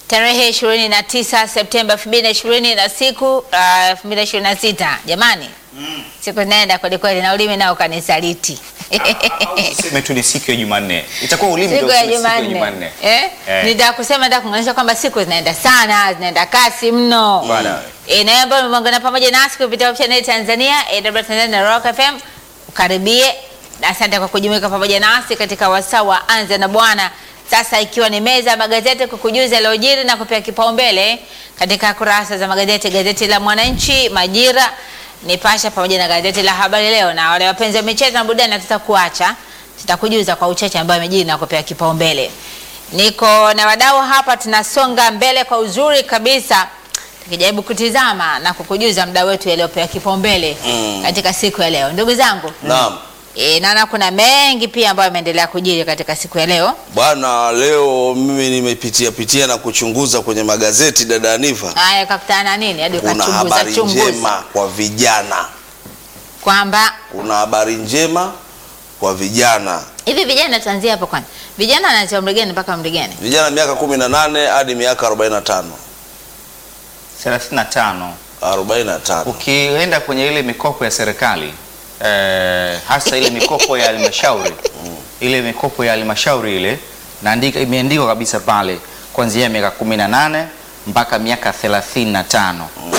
tarehe 29 Septemba 2020 na siku uh, 2026. Jamani, siku zinaenda kweli kweli, na ulimi nao kanisaliti Tuseme tu ni siku ya Jumanne. Itakuwa ulimi siku ndio ya useme siku ya Jumanne Jumanne. eh? Eh. Nitaka kusema nataka kumaanisha kwamba siku zinaenda sana, zinaenda kasi mno. Bwana. Eh, na wewe ambao umeungana pamoja nasi kupitia option ya Tanzania, AW Tanzania na Rock FM, ukaribie. Na asante kwa kujumuika pamoja nasi katika wasaa wa Anza na Bwana. Sasa ikiwa ni meza ya magazeti kukujuza yaliyojiri na kupea kipaumbele katika kurasa za magazeti, gazeti la Mwananchi, Majira, Nipasha pamoja na gazeti la Habari Leo. Na wale wapenzi wa michezo na burudani tutakuacha, tutakujuza kwa uchache ambayo yamejiri na kupea kipaumbele. Niko na wadau hapa, tunasonga mbele kwa uzuri kabisa tukijaribu kutizama na kukujuza mda wetu yaliyopewa kipaumbele Mm. katika siku ya leo. Ndugu zangu, Naam. e, naona kuna mengi pia ambayo yameendelea kujiri katika siku ya leo. Bwana, leo mimi nimepitia pitia na kuchunguza kwenye magazeti dada Aniva, Haya, kakutana na nini hadi kuna ukachunguza habari chunguza njema kwa vijana, kwamba kuna habari njema kwa vijana, hivi vijana, tuanzie hapo kwanza. Vijana wanaanzia umri gani mpaka umri gani? vijana miaka kumi na nane hadi miaka 45 35. 45. Ukienda kwenye ile mikopo ya serikali eh, hasa ile mikopo ya halmashauri ile mikopo ya halmashauri ile naandika, imeandikwa kabisa pale kuanzia miaka 18 mpaka miaka 35.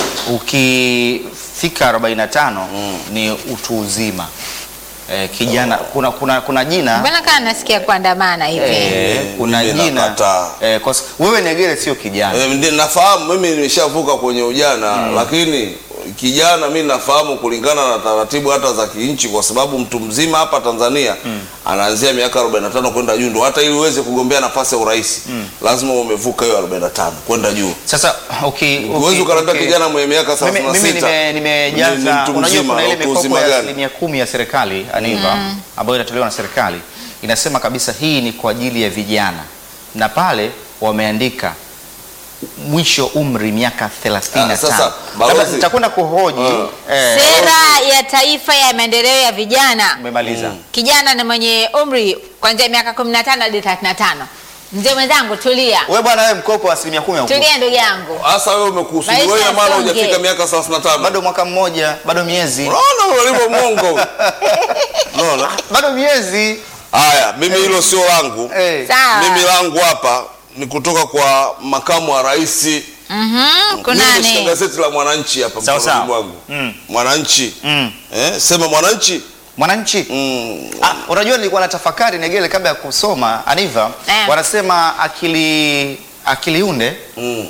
Ukifika 45 ni utu uzima. Eh, kijana kuna, kuna, kuna jina Mbona kama nasikia kuandamana hivi? eh, kuna mimi jina nakataa. eh, kwa s- wewe Negere sio kijana Eh, ndi- nafahamu mimi nimeshavuka kwenye ujana lakini kijana mi nafahamu kulingana na taratibu hata za kinchi, kwa sababu mtu mzima hapa Tanzania anaanzia miaka 45 kwenda juu, ndo hata ili uweze kugombea nafasi ya urais lazima umevuka hiyo 45 kwenda juu. Sasa uki, uki, Huwezi ukaniambia uki- kijana mwenye miaka mimi, 36 mimi nime- ni- ni nimejaza mtu unajua mzima, kuna ile utu mikopo uzima ya gani? asilimia kumi ya serikali aniva ambayo inatolewa na serikali inasema kabisa hii ni kwa ajili ya vijana na pale wameandika mwisho umri miaka 35 Ah, sasa, labda balozi- nitakwenda kuhoji eh, Sera ya Taifa ya Maendeleo ya Vijana. umemaliza Kijana na mwenye umri kuanzia miaka 15 hadi 35. Mzee mwenzangu, tulia. wewe bwana wewe mkopo wa asilimia kumi haukupa. Tulia ndugu yangu. Hasa wewe umekusudi Maisha wewe maana yasonge. hujafika miaka 35. bado mwaka mmoja bado miezi Unaona ulivyo mwongo. Unaona? bado miezi Haya, mimi hilo sio langu. eh. Sawa. Mimi langu hapa ni kutoka kwa makamu wa rais. Mhm, Mimi nimeshika kunani? gazeti la Mwananchi hapa Sawa, mkononi sawa. mwangu. Mm. Mwananchi. Mm. Eh, sema Mwananchi. mwananchi Mm. Ah, unajua nilikuwa na tafakari Negele kabla ya kusoma Aniva Eh. wanasema akili akiliunde Mm.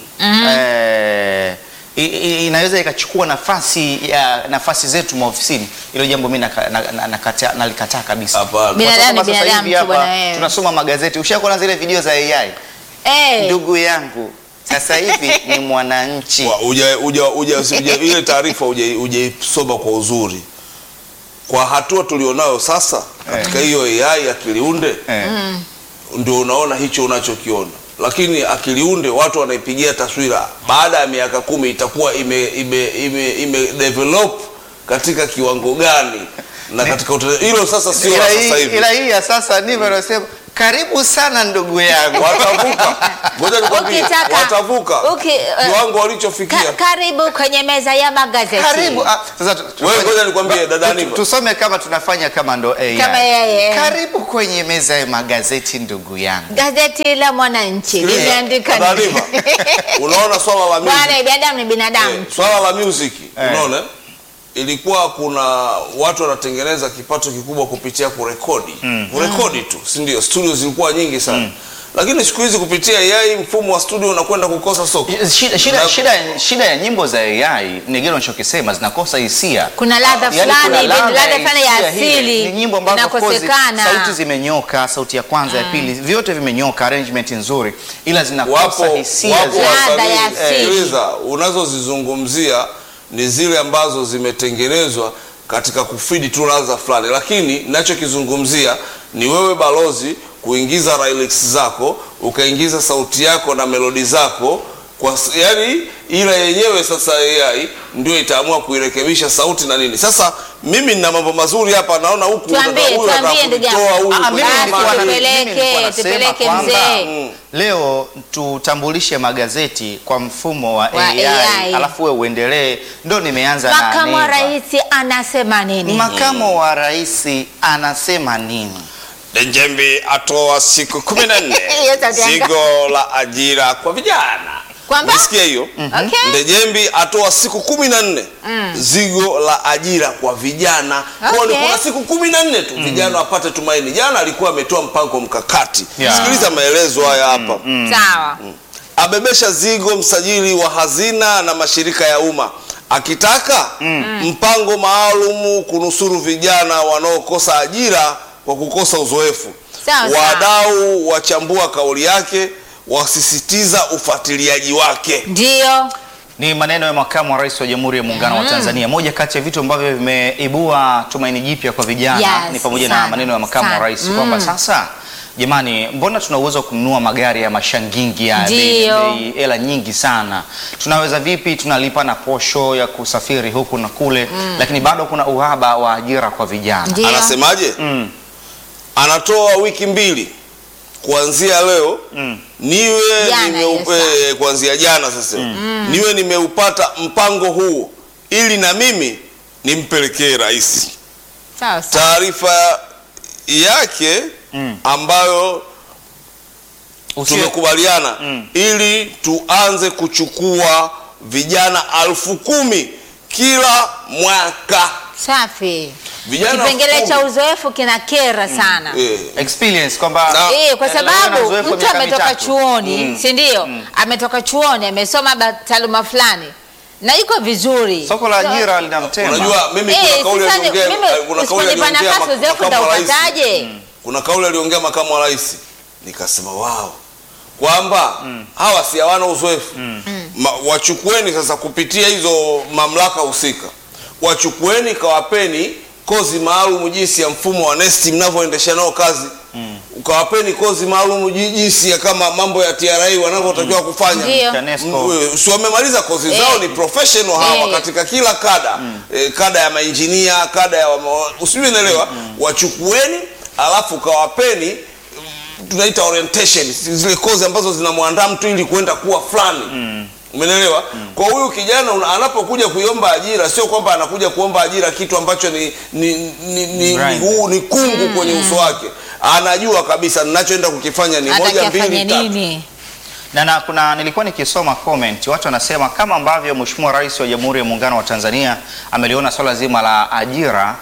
eh, i- i- inaweza ikachukua nafasi ya nafasi zetu maofisini. Hilo jambo mimi naka- na- na- nakataa- nalikataa kabisa. Hapana. Bila- Kwa sababu Binadamu, sasa binadamu hivi tu bwana hapa wewe. tunasoma magazeti. Ushakuona zile video za AI? Eh, Ndugu yangu sasa hivi ni mwananchi. Wa- uja, uja, uja, uja, ile taarifa uja- ujaisoma kwa uzuri. Kwa hatua tulionayo sasa katika hiyo AI akiliunde Eh. ndio unaona hicho unachokiona, lakini akiliunde watu wanaipigia taswira baada ya miaka kumi itakuwa ime, ime, ime, ime develop katika kiwango gani na katika utele- hilo sasa sio la Ila sasa hii- hivi. ila hii ya sasa ndivyo anasema, karibu sana ndugu yangu. Watavuka, ngoja nikwambie, Ukitaka- watavuka uki- eh, kiwango ka, walichofikia. karibu kwenye meza ya magazeti. Karibu. Ah, sasa tu- Wewe tufanye- ngoja nikwambie, dada tu- Aniva. Tusome kama tunafanya kama ndo AI. Kama AI. Karibu kwenye meza ya magazeti ndugu yangu. Gazeti la Mwananchi Sikiliza, limeandika dada nini? Aniva, unaona swala la music Bwana, binadamu ni binadamu. Eh, swala la music unaona ilikuwa kuna watu wanatengeneza kipato kikubwa kupitia kurekodi kurekodi tu si ndio studio zilikuwa nyingi sana lakini siku hizi kupitia AI mfumo wa studio unakwenda kukosa soko Shida, shida, Na- shida, shida ya nyimbo za AI Negero unachokisema zinakosa hisia. Kuna ladha Yaani fulani kuna hivi, ladha fulani ya hisia hile. asili Ni nyimbo ambazo of course inakosekana. sauti zimenyoka, sauti ya kwanza ya pili, vyote vimenyoka, arrangement nzuri, ila zinakosa wapo hisia. wapo za- Ladha wasanii ya asili. sikiliza unazozizungumzia ni zile ambazo zimetengenezwa katika kufidi tu ladha fulani lakini nachokizungumzia ni wewe balozi kuingiza lyrics zako ukaingiza sauti yako na melodi zako kwa s- yani ila yenyewe sasa AI ndio itaamua kuirekebisha sauti na nini sasa mimi nina mambo mazuri hapa, naona huku Tuambie, unataka- huyu tuambie anataka ndugu kunitoa yangu. huyu Ah, mimi kwenye Basi, nilikuwa na- mada. tupeleke, mimi nilikuwa nasema tupeleke kwamba, mzee. Mm. Leo tutambulishe magazeti kwa mfumo wa, Wa AI, AI. alafu wewe uendelee. Ndo nimeanza na Makamu wa Neva. rais anasema nini? Makamu wa rais anasema nini? Njembi atoa siku kumi na nne Hiyo sauti yake. zigo la ajira kwa vijana. Kwamba? Umesikia hiyo? Okay. Ndejembi atoa siku kumi na nne zigo la ajira kwa vijana. Kwa hiyo Okay. kuna siku kumi na nne tu vijana wapate tumaini. Jana alikuwa ametoa mpango mkakati. Yeah. Sikiliza maelezo haya hapa. Sawa. Abebesha zigo msajili wa hazina na mashirika ya umma akitaka mpango maalum kunusuru vijana wanaokosa ajira kwa kukosa uzoefu. Sawa, sawa. Wadau wachambua kauli yake, wasisitiza ufuatiliaji wake. Ndio. Ni maneno ya makamu wa rais wa Jamhuri ya Muungano wa Tanzania. Moja kati ya vitu ambavyo vimeibua tumaini jipya kwa vijana Yes, ni pamoja sana, na maneno ya makamu wa sana. rais kwamba sasa Jamani, mbona tuna uwezo wa kununua magari ya mashangingi ya bei- Ndio. bei- hela nyingi sana? Tunaweza vipi? Tunalipa na posho ya kusafiri huku na kule, lakini bado kuna uhaba wa ajira kwa vijana. Ndio. Anasemaje? Mm. Anatoa wiki mbili kuanzia leo Mm. niwe Jana nimeupe, hiyo saa. kuanzia jana sasa niwe nimeupata mpango huu ili na mimi nimpelekee rais. Sawa sawa. Taarifa yake Mm. ambayo Usio- tumekubaliana Mm. ili tuanze kuchukua vijana elfu kumi kila mwaka. Safi. Vijana Kipengele elfu cha kumi. uzoefu kina kera sana. Eh, experience kwamba Na- Eh, kwa Eh, leo na sababu uzoefu wa mtu miaka ametoka mitatu. chuoni, si ndio? Ametoka chuoni, amesoma ba- taaluma fulani na yuko vizuri. soko la ajira linamtema. Unajua mimi Eh, kuna kauli sasa ni- aliongea mimi kuna kauli usiponipa aliongea nafasi mak- uzoefu makamu wa rais. nitaupataje? Kuna kauli aliongea makamu wa rais nikasema wao kwamba hawa si hawana uzoefu Ma, wachukueni sasa kupitia hizo mamlaka husika, wachukueni kawapeni kozi maalum jinsi ya mfumo wa nesti mnavyoendesha nao kazi ukawapeni kozi maalum ji- jinsi ya kama mambo ya TRA wanavyotakiwa kufanya Ndio. TANESCO. Mm, si wamemaliza kozi Eh. zao, ni professional hawa Eh. katika kila kada eh, kada ya mainjinia, kada ya wama- usijui naelewa, wachukueni alafu kawapeni mm, tunaita orientation, zile kozi ambazo zinamwandaa mtu ili kwenda kuwa fulani Umenelewa? Kwa huyu kijana una- anapokuja kuiomba ajira, sio kwamba anakuja kuomba ajira kitu ambacho ni ni, ni, ni, Right. ni, huu- ni kungu kwenye uso wake. Anajua kabisa ninachoenda kukifanya ni moja Atakiafanya mbili tatu. nini? na, na kuna nilikuwa nikisoma comment watu wanasema kama ambavyo Mheshimiwa Rais wa Jamhuri ya Muungano wa Tanzania ameliona swala zima la ajira,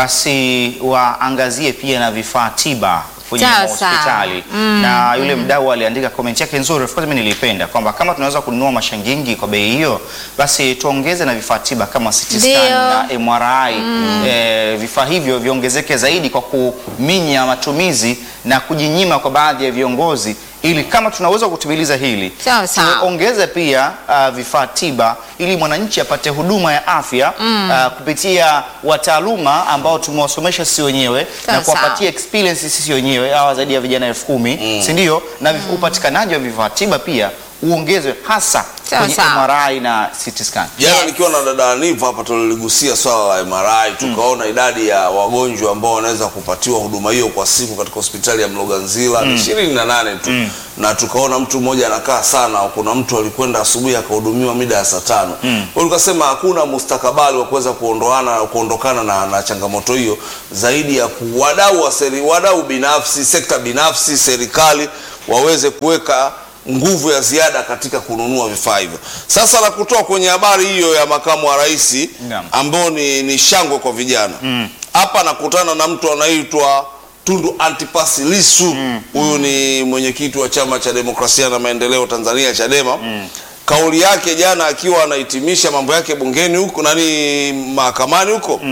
basi waangazie pia na vifaa tiba kwenye Sawa, hospitali na yule mdau aliandika comment yake nzuri, of course mimi nilipenda kwamba kama tunaweza kununua mashangingi kwa bei hiyo, basi tuongeze na vifaa tiba kama CT scan Ndio. na MRI eh, vifaa hivyo viongezeke zaidi kwa kuminya matumizi na kujinyima kwa baadhi ya viongozi, ili kama tunaweza kutimiliza hili Sawa, sawa. tuongeze pia uh, vifaa tiba ili mwananchi apate huduma ya afya uh, kupitia wataaluma ambao tumewasomesha sisi wenyewe Sawa, na kuwapatia sawa. experience sisi wenyewe hawa zaidi ya vijana elfu kumi si ndio? Na vif- upatikanaji wa vifaa tiba pia uongezwe hasa Sawa, kwenye sawa. MRI na CT scan. Jana Yes. nikiwa na dada Aniva hapa tuliligusia swala la MRI tukaona idadi ya wagonjwa ambao wanaweza kupatiwa huduma hiyo kwa siku katika hospitali ya Mloganzila ni ishirini na nane tu na tukaona mtu mmoja anakaa sana. Kuna mtu alikwenda asubuhi akahudumiwa mida ya saa tano. Kwa hiyo tukasema hakuna mustakabali wa kuweza kuondoana kuondokana na, na changamoto hiyo zaidi ya ku- wadau wa seri, wadau binafsi, sekta binafsi, serikali waweze kuweka nguvu ya ziada katika kununua vifaa hivyo. Sasa na kutoa kwenye habari hiyo ya makamu wa rais Naam. ambao ni, ni shangwe kwa vijana hapa nakutana na mtu anaitwa Tundu Antipas Lissu. Huyu ni mwenyekiti wa chama cha demokrasia na maendeleo Tanzania Chadema. Kauli yake jana akiwa anahitimisha mambo yake bungeni huko nani mahakamani huko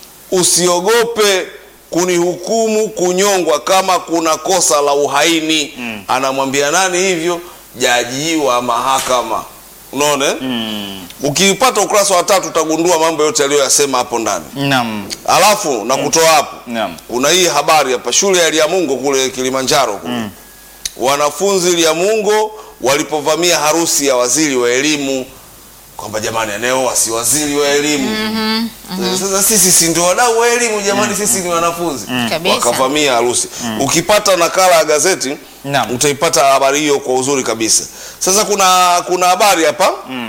usiogope kunihukumu kunyongwa kama kuna kosa la uhaini. Anamwambia nani hivyo? Jaji wa mahakama. Unaona? eh? Ukipata ukurasa wa tatu utagundua mambo yote aliyoyasema hapo ndani. Naam. Alafu na kutoa hapo Naam. kuna hii habari hapa, shule ya Liamungo kule Kilimanjaro kule wanafunzi Liamungo walipovamia harusi ya waziri wa elimu kwamba jamani anayeoa si waziri wa elimu sasa sisi si ndio wadau wa elimu jamani sisi ni wanafunzi Kabisa. wakavamia harusi ukipata nakala ya gazeti Naam. utaipata habari hiyo kwa uzuri kabisa sasa kuna kuna habari hapa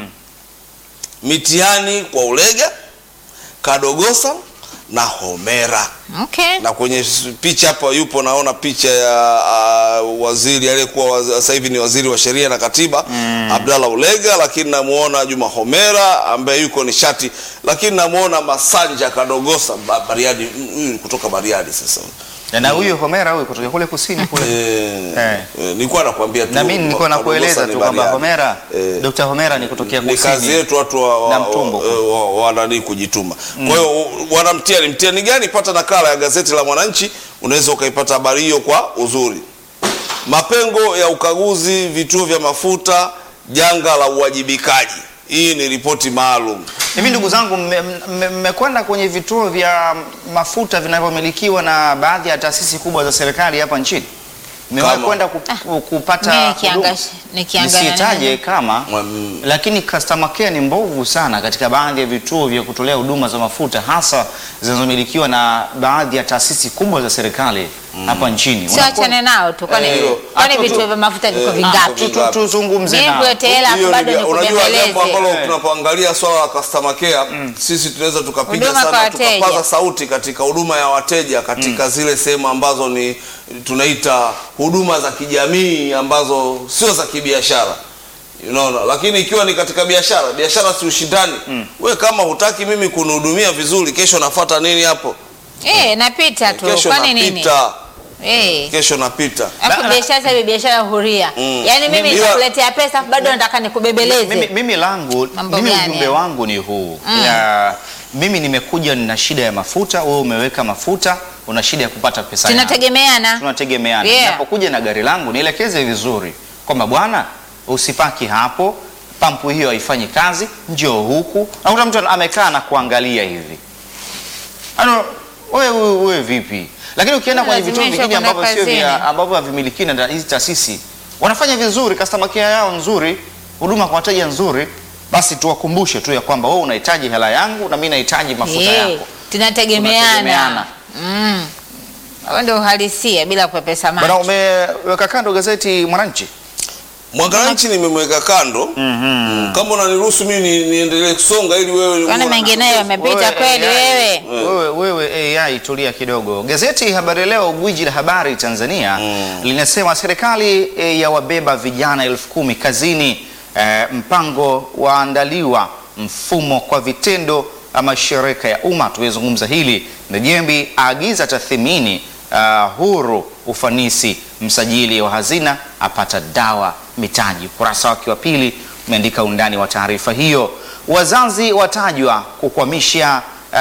mitihani kwa ulega kadogosa na homera Okay. na kwenye s- picha hapa yupo naona picha ya uh, waziri aliyekuwa waz- sasa hivi ni waziri wa sheria na katiba mm. Abdallah Ulega, lakini namuona Juma Homera ambaye yuko nishati, lakini namuona Masanja Kadogosa ba, Bariadi, mm, huyu ni kutoka Bariadi sasa na huyu Homera huyu kutoka kule kusini kule Eh, Eh. eh, nilikuwa nakwambia tu na mimi nilikuwa Kadogosa nakueleza ni tu kwamba Bariadi. Homera Eh, Dr. Homera ni kutokea ni kazi kusini yetu watu wa, na wa, Mtumbo. wa, wa, wa, nani kujituma. Kwa hiyo wana mtihani, mtihani gani? Pata nakala ya gazeti la Mwananchi, unaweza ukaipata habari hiyo kwa uzuri. Mapengo ya ukaguzi vituo vya mafuta, janga la uwajibikaji. Hii ni ripoti maalum. Hivi ndugu zangu, mme- mme- mmekwenda kwenye vituo vya mafuta vinavyomilikiwa na baadhi ya taasisi kubwa za serikali hapa nchini? Mmewahi Kama? kwenda ku- kupata Mimi huduma? nikianga- nikiangalia Nisitaje nini? kama Mm. lakini customer care ni mbovu sana katika baadhi ya vituo vya kutolea huduma za mafuta hasa zinazomilikiwa na baadhi ya taasisi kubwa za serikali hapa nchini. Sio achane nao tu kwani Eh, kwani hapo tu- vituo vya mafuta viko eh, vingapi? Tu- tu- Tuzungumze Mimi nao. kulete hela Hiyo bado ni- unajua jambo nikubembeleze. ambalo Eh. tunapoangalia swala la customer care sisi tunaweza tukapiga Huduma kwa sana wateja. tukapaza sauti katika huduma ya wateja katika zile sehemu ambazo ni tunaita huduma za kijamii ambazo sio za kibiashara unaona lakini ikiwa ni katika biashara biashara si ushindani we kama hutaki mimi kunihudumia vizuri kesho nafata nini hapo Eh, napita tu. kesho Kwani nini? napita Eh. kesho napita Alafu Ba- biashara sasa hivi biashara huria. Mm. Yaani mimi Mimi- nitakuletea pesa bado nataka mimi, nikubembeleze. mimi langu Mambo mimi gani ujumbe haya? wangu ni huu ya, mimi nimekuja na shida ya mafuta, wewe umeweka mafuta, una shida ya kupata pesa yangu. Tunategemeana. tunategemeana. Yeah. Ninapokuja na gari langu nielekeze vizuri kwamba bwana, usipaki hapo, pampu hiyo haifanyi kazi, njoo huku. Nakuta mtu amekaa na kuangalia hivi, ano wewe wewe vipi? Lakini ukienda kwenye vituo Lazimishwa vingine kwenda ambavyo sio vya kazini. ambavyo havimilikiwi na hizi taasisi, wanafanya vizuri, customer care yao nzuri, huduma kwa wateja nzuri, basi tuwakumbushe tu ya kwamba wewe unahitaji hela yangu na mimi nahitaji mafuta Eh, yako. tunategemeana. Tunategemeana. Mm. Huo ndio uhalisia bila kupepesa Bwana, macho. umeweka kando gazeti Mwananchi? mwananchi nimemweka kando Mm, kama unaniruhusu mimi ni- niendelee kusonga ili wewe Kwani uwe na- mengineyo yamepita Wewe kweli AI, wewe? Wewe, wewe AI tulia kidogo. Gazeti Habari Leo, gwiji la habari Tanzania linasema serikali e, ya wabeba vijana elfu kumi kazini. E, mpango waandaliwa mfumo kwa vitendo ama shirika ya umma. Tumezungumza hili. Ndejembi aagiza tathmini uh, huru ufanisi. Msajili wa hazina apata dawa mitaji. Ukurasa wake wa pili umeandika undani wa taarifa hiyo. Wazazi watajwa kukwamisha uh,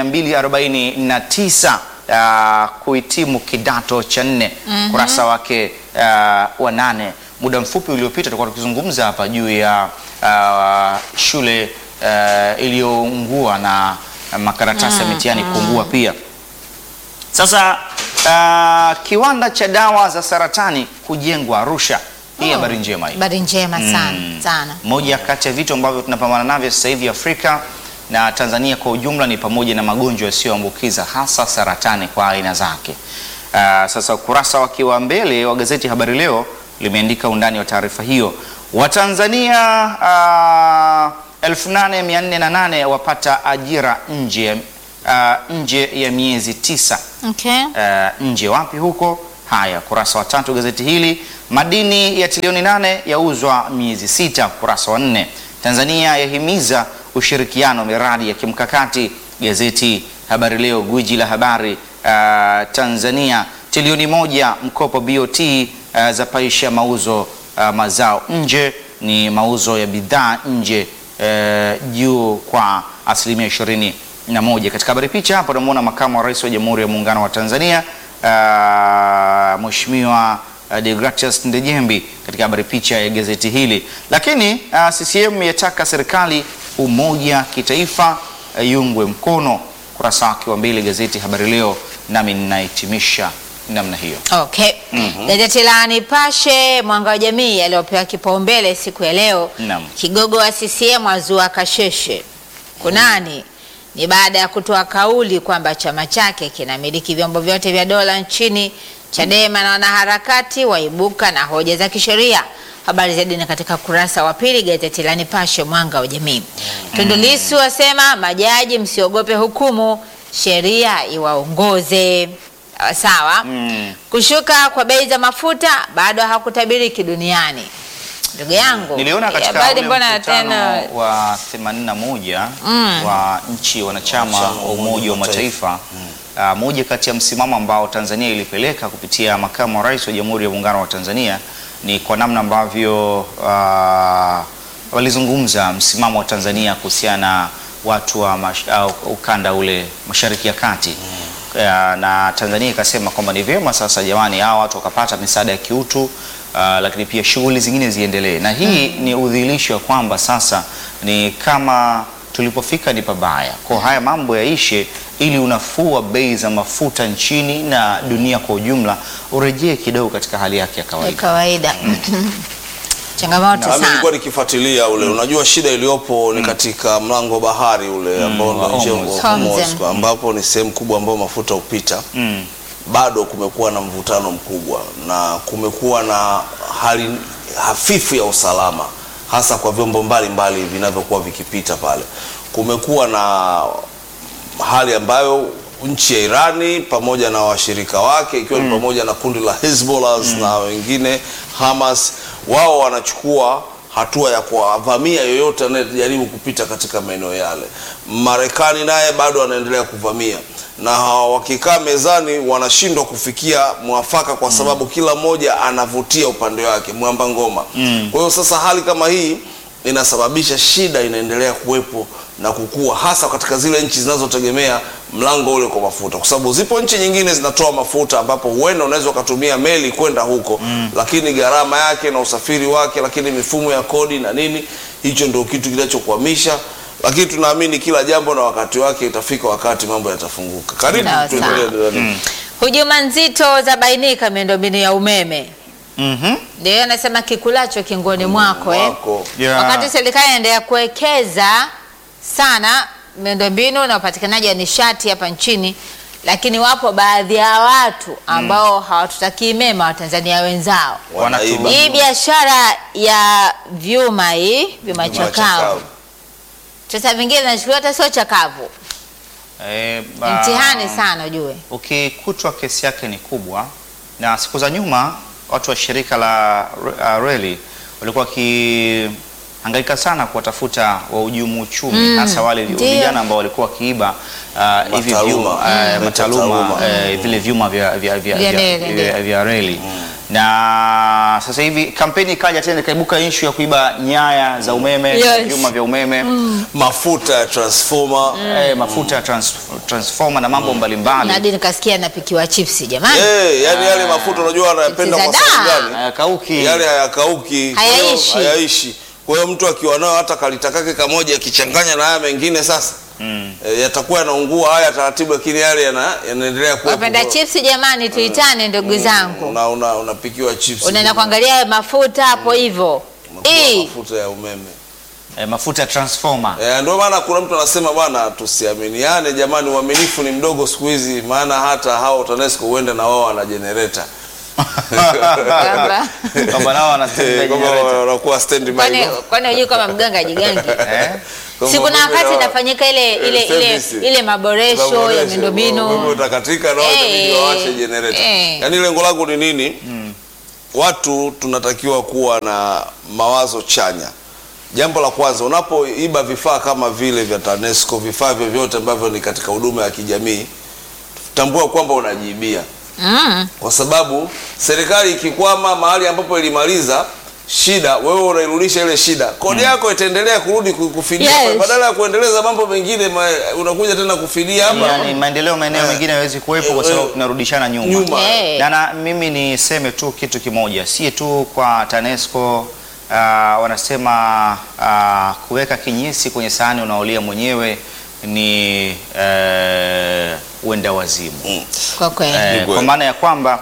249 uh, kuhitimu kidato cha nne. Ukurasa wake uh, wa nane. Muda mfupi uliopita tulikuwa tukizungumza hapa juu ya uh, shule uh, iliyoungua na makaratasi ya mitihani kuungua pia. Sasa uh, kiwanda cha dawa za saratani kujengwa Arusha. Hii Oh. habari njema hii. Habari njema sana sana. Moja kati ya vitu ambavyo tunapambana navyo sasa hivi Afrika na Tanzania kwa ujumla ni pamoja na magonjwa yasiyoambukiza hasa saratani kwa aina zake. Uh, sasa ukurasa wake wa mbele wa gazeti Habari Leo limeandika undani wa taarifa hiyo. Watanzania uh, 8408 wapata ajira nje uh, nje ya miezi tisa. Okay. Uh, nje wapi huko? Haya, kurasa wa tatu gazeti hili. Madini ya trilioni nane yauzwa miezi sita, kurasa wa nne. Tanzania yahimiza ushirikiano miradi ya kimkakati. Gazeti Habari Leo, gwiji la habari. Uh, Tanzania trilioni moja mkopo BOT uh, za paisha mauzo uh, mazao nje, ni mauzo ya bidhaa nje uh, juu kwa asilimia ishirini na moja. Katika habari picha hapo tunamwona makamu wa rais wa Jamhuri ya Muungano wa Tanzania uh, Mheshimiwa uh, Deogratias Ndejembi katika habari picha ya gazeti hili. Lakini uh, CCM yataka serikali umoja kitaifa uh, yungwe mkono. Kurasa wake wa mbili gazeti Habari Leo, nami ninahitimisha namna hiyo. Okay. Gazeti la Nipashe mwanga wa jamii yaliyopewa kipaumbele siku ya leo. Naam. Kigogo wa CCM azua kasheshe. Kunani? Ni baada ya kutoa kauli kwamba chama chake kinamiliki vyombo vyote vya dola nchini. Chadema na wanaharakati waibuka na hoja za kisheria. Habari zaidi ni katika kurasa wa pili gazeti la Nipashe mwanga wa jamii. Tundu Lissu asema majaji msiogope hukumu, sheria iwaongoze. Sawa sawa. Mm. Kushuka kwa bei za mafuta bado hakutabiriki duniani. Ndugu yangu, Niliona ya katika bado ule mbona mkutano tena wa 81 wa nchi wanachama wa Umoja wa Mataifa ah, moja kati ya msimamo ambao Tanzania ilipeleka kupitia makamu wa rais wa Jamhuri ya Muungano wa Tanzania ni kwa namna ambavyo ah, walizungumza msimamo wa Tanzania kuhusiana na watu wa mash, au, ukanda ule Mashariki ya Kati Ya, na Tanzania ikasema kwamba ni vyema sasa jamani, hao watu wakapata misaada ya kiutu uh, lakini pia shughuli zingine ziendelee, na hii ni udhihirisho wa kwamba sasa ni kama tulipofika ni pabaya, kwa haya mambo yaishe, ili unafuu wa bei za mafuta nchini na dunia kwa ujumla urejee kidogo katika hali yake ya ya kawaida. kawaida. Changamoto Na mimi sana. nilikuwa nikifuatilia ule, unajua shida iliyopo ni katika mlango wa bahari ule ambao wa ndio njia Hormuz. wa Hormuz, Hormuz. kwa ambapo ni sehemu kubwa ambayo mafuta hupita. Mm. Bado kumekuwa na mvutano mkubwa na kumekuwa na hali hafifu ya usalama, hasa kwa vyombo mbalimbali vinavyokuwa vikipita pale. Kumekuwa na hali ambayo nchi ya Irani pamoja na washirika wake ikiwa ni pamoja na kundi la Hezbollah na wengine Hamas, wao wanachukua hatua ya kuwavamia yoyote anayejaribu kupita katika maeneo yale. Marekani naye bado anaendelea kuvamia, na wakikaa mezani wanashindwa kufikia mwafaka kwa sababu kila mmoja anavutia upande wake mwamba ngoma. Kwa hiyo sasa hali kama hii inasababisha shida inaendelea kuwepo na kukua hasa katika zile nchi zinazotegemea mlango ule kwa mafuta, kwa sababu zipo nchi nyingine zinatoa mafuta ambapo huenda unaweza ukatumia meli kwenda huko lakini gharama yake na usafiri wake, lakini mifumo ya kodi na nini, hicho ndio kitu kinachokwamisha. Lakini tunaamini kila jambo na wakati wake, itafika wakati mambo yatafunguka. Karibu Sawa, tuendelee. sawa. Hujuma nzito za bainika miundombinu ya umeme. Mhm. Ndio anasema kikulacho kingoni mwako, eh. Mwako. Yeah. Wakati serikali inaendelea kuwekeza sana miundombinu na upatikanaji wa nishati hapa nchini, lakini wapo baadhi ya watu ambao hawatutakii mema Watanzania wenzao. Wanaiba. Hii biashara ya vyuma hii vyuma Vyuma chakavu, chakavu. sasa vingine vinachukuliwa hata sio chakavu, Eh, Ni ba- mtihani sana ujue. ukikutwa kesi yake ni kubwa, na siku za nyuma watu wa shirika la uh, reli walikuwa wakihangaika sana kuwatafuta wahujumu uchumi hasa wale ndio. vijana ambao walikuwa wakiiba uh, hivi Mataaluma. vyuma uh, Mm. mataaluma Mataaluma. eh, vile vyuma vya, vya, vya, Vya vya, reli, vya, ndio. vya reli na sasa hivi kampeni ikaja tena ikaibuka issue ya kuiba nyaya za umeme Yes. vyuma vya umeme Mafuta ya transformer eh, mafuta ya trans, transformer na mambo mbalimbali Hadi nikasikia napikiwa chipsi jamani. Eh, yani yale mafuta unajua anayapenda Chips kwa za sababu daa. gani? hayakauki Yale hayakauki, kwa hiyo Hayaishi. hayaishi. Kwa hiyo mtu akiwa nayo hata kalita kake kamoja akichanganya na haya mengine sasa Mm. eh, yatakuwa yanaungua haya taratibu, lakini yale yana- yanaendelea kuwepo. Wapenda chipsi jamani, tuitane ndugu zangu. Una- una- unapikiwa chips Unaenda kuangalia hayo mafuta hapo hivyo. Unakuwa Eh, mafuta ya umeme eh, mafuta ya transformer eh, ndio maana kuna mtu anasema bwana, tusiaminiane jamani, uaminifu ni mdogo siku hizi, maana hata hao TANESCO huenda na wao wana generator kwamba- kwamba nao wanatengeneza Eh, kwamba generator. wanakuwa standby Kwani kwani hujui kama mganga jigangi? Eh? Kwamba Si kuna umeme wakati na- inafanyika ile ile eh, ile service. ile maboresho ya Umeme miundombinu. utakatika na Eh, watabidi wawashe generator. eh. Yaani lengo langu ni nini? Watu tunatakiwa kuwa na mawazo chanya. Jambo la kwanza, unapoiba vifaa kama vile vya TANESCO, vifaa vyovyote ambavyo ni katika huduma ya kijamii, tambua kwamba unajiibia, Mm. kwa sababu serikali ikikwama mahali ambapo ilimaliza shida, wewe unairudisha ile shida, kodi yako itaendelea kurudi ku- kufidia Yes. pale. badala ya kuendeleza mambo mengine ma, unakuja tena kufidia hapa Yaani maendeleo maeneo Eh. mengine hayawezi kuwepo kwa Eh, sababu eh, tunarudishana nyuma. nyuma. Eh. Na, na mimi niseme tu kitu kimoja, si tu kwa TANESCO uh, wanasema uh, kuweka kinyesi kwenye sahani unaolia mwenyewe ni uh, uenda wazimu Kwa kweli. eh, kweli. kwa maana ya kwamba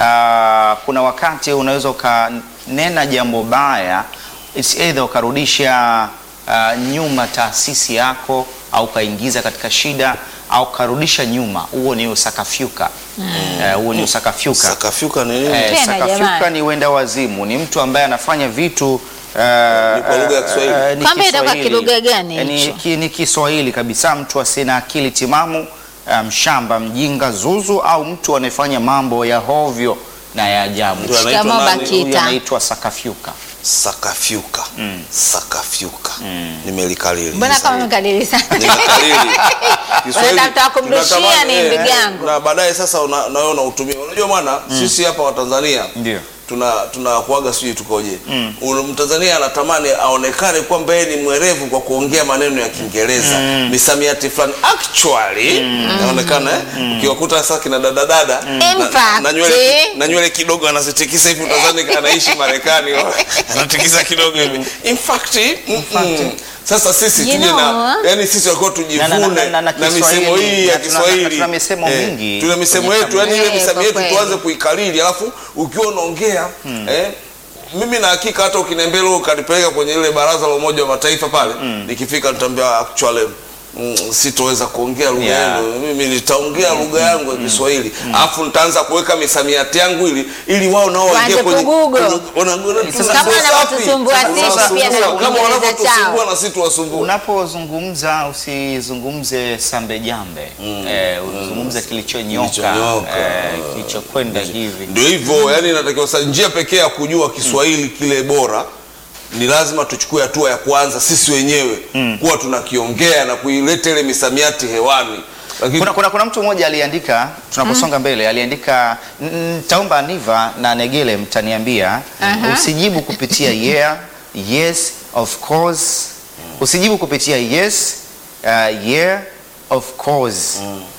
ah, kuna wakati unaweza ukanena jambo baya it's either ukarudisha ah, nyuma taasisi yako au ukaingiza katika shida au ukarudisha nyuma. Huo ni usakafyuka Eh, huo ni usakafyuka. Sakafyuka ni nini? Eh, Tena sakafyuka jamani. ni wenda wazimu, ni mtu ambaye anafanya vitu eh, Ni kwa lugha ya Kiswahili. eh, ni Kwamba itakuwa Kiswahili. kilugha gani Eh, ni, hicho? ki, ni Kiswahili kabisa, mtu asina akili timamu, eh, mshamba, mjinga, zuzu au mtu anayefanya mambo ya hovyo na ya ajabu. Ndio anaitwa Shikamoo nani? Bakita. Huyu anaitwa sakafyuka. Sakafyuka. Sakafyuka. Nimelikalili. Mbona kama umekalili sana? Nimekalili. Kiswahili, Unataka kumrushia tunatamani, ni eh, ndugu eh, yangu. Na baadaye sasa una- na wewe unautumia. Unajua bwana, sisi hapa wa Tanzania Ndio. tuna tunakuaga sijui tukoje. Ule Mtanzania anatamani aonekane kwamba yeye ni mwerevu kwa kuongea maneno ya Kiingereza. Misamiati fulani actually inaonekana eh? Ukiwakuta sasa kina dada dada na, In na, na nywele fact. na nywele kidogo anazitikisa hivi utazani anaishi Marekani anatikisa kidogo hivi. In fact, mm, mm. Sasa sisi You tuje na know. yani sisi walikuwa tujivune Na- na, na- na- na- na misemo Kiswahili. hii ya Na tuna- na Kiswahili. tuna misemo Eh, mingi Tuna misemo kwenye yetu yani ile Eh, misemo kwa yetu kweli. tuanze kuikalili alafu ukiwa unaongea eh, mimi na hakika hata ukiniambia leo ukanipeleka kwenye ile baraza la Umoja wa Mataifa pale nikifika nitaambia actually mm, sitoweza kuongea lugha Yeah. yenu mimi nitaongea lugha yangu ya Kiswahili alafu nitaanza kuweka misamiati yangu ili ili wao nao waingie Waanze kwenye kugugo. kwenye- wana- wana- Kama tunasumbua wanavyotusumbua safi. sisi Tunasumbua. pia na kama Kiingereza wanavyotusumbua chao. na sisi tuwasumbue Unapozungumza usizungumze sambe jambe, eh, uzungumze kilichonyoka, Kilichonyoka. eh, kilichokwenda hivi. Ndio hivyo, yani inatakiwa sasa, njia pekee ya kujua Kiswahili kile bora ni lazima tuchukue hatua ya kwanza sisi wenyewe kuwa tunakiongea na kuileta ile misamiati hewani. Lakini Kuna, kuna, kuna mtu mmoja aliandika tunaposonga mbele aliandika "N- taomba Niva na Negele mtaniambia usijibu kupitia yeah, yes, of course. Usijibu kupitia yes, uh, yeah, of course.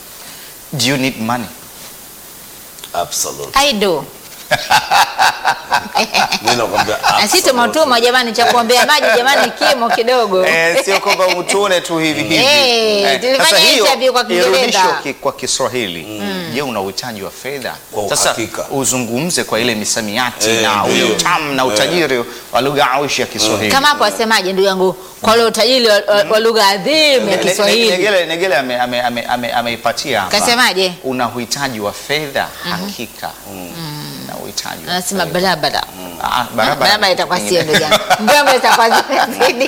Do you need money? absolutely, I do. mimi nakwambia Na sisi absolutely. tumetuma jamani cha kuombea maji jamani kimo kidogo. Eh, sio kwamba utuone tu hivi hivi. Eh, tulifanya sasa hiyo interview kwa Kiingereza. irudishwe ki- kwa Kiswahili. Je, una uhitaji wa fedha? Kwa Sasa uhakika. uzungumze kwa ile misamiati Eh, na ule ndio. utamu na Eh. utajiri wa lugha aushi ya Kiswahili. Kama hapo wasemaje ndugu yangu kwa ule utajiri wa- wa wa lugha adhimu ya Ne- ne- Kiswahili. Negele, Negele ame- ame- ame- ame- ameipatia hapa. Kasemaje? Una uhitaji wa fedha hakika. Na uhitaji wa Anasema fedha. barabara. Ah, barabara. Barabara itakuwa sio ndugu yangu. Barabara itakuwa zimezidi.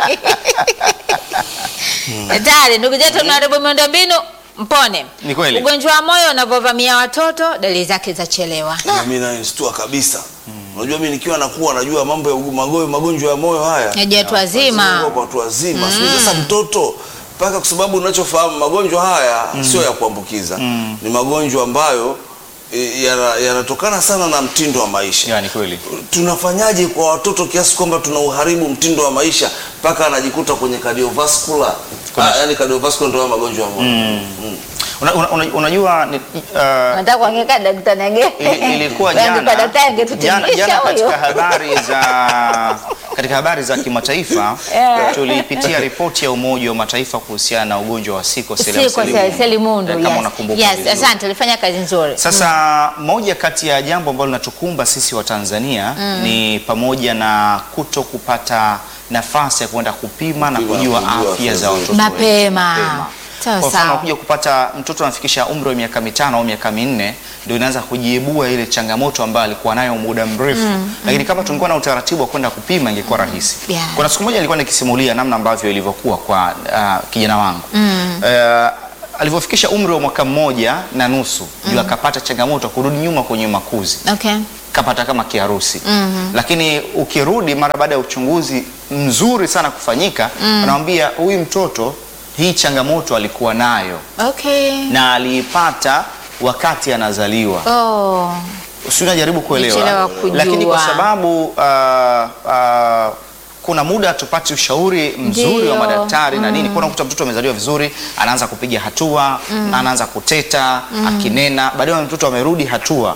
Hatari ndugu zetu tunaharibu miundombinu mpone. Ni kweli. Ugonjwa wa moyo unavyovamia watoto dalili zake za chelewa. mimi nanistua kabisa. Unajua mimi nikiwa nakuwa najua mambo ya ugu- mago- magonjwa ya moyo haya Yaje watu wazima. Sio kwa watu wazima mm. Sasa mtoto mpaka kwa sababu unachofahamu magonjwa haya sio ya kuambukiza ni magonjwa ambayo e, yana- yanatokana sana na mtindo wa maisha Ya, ni kweli. tunafanyaje kwa watoto kiasi kwamba tuna uharibu mtindo wa maisha mpaka anajikuta kwenye cardiovascular ah, yani cardiovascular ndio haya magonjwa ya moyo Mm. Una- una- una- Unajua ni- uh, Nataka kuangeka daktari Nege. ili- ilikuwa Angekuwa jana daktari jana, angetutingisha jana katika huyo. habari za katika habari za kimataifa Yeah. tulipitia ripoti ya Umoja wa Mataifa kuhusiana na ugonjwa wa siko Si kwa selimundu. kama Yes. unakumbuka Yes, vizuri. asante ulifanya kazi nzuri. Sasa moja kati ya jambo ambalo linatukumba sisi wa Tanzania ni pamoja na kuto kupata nafasi ya kwenda kupima na Kupima, kujua kujua afya afya za zetu. watoto Mapema. wetu. Sawa Kwa mfano sawa. kuja kupata mtoto anafikisha umri wa miaka mitano au miaka minne ndio inaanza kujiibua ile changamoto ambayo alikuwa nayo muda mrefu, lakini kama tungekuwa na utaratibu wa kwenda kupima ingekuwa rahisi. Yeah. Kuna siku moja nilikuwa nikisimulia namna ambavyo ilivyokuwa kwa uh, kijana wangu uh, alivyofikisha umri wa mwaka mmoja na nusu ndio akapata changamoto ya kurudi nyuma kwenye makuzi Okay. kapata kama kiharusi lakini ukirudi mara baada ya uchunguzi mzuri sana kufanyika anamwambia huyu mtoto hii changamoto alikuwa nayo Okay. na aliipata wakati anazaliwa Oh. si unajaribu Nichelewa kuelewa kujua. lakini kwa sababu uh, uh, kuna muda hatupati ushauri mzuri Ndio. wa madaktari na nini. Kuna kuta mtoto amezaliwa vizuri, anaanza kupiga hatua, anaanza kuteta, akinena, baadaye mtoto amerudi hatua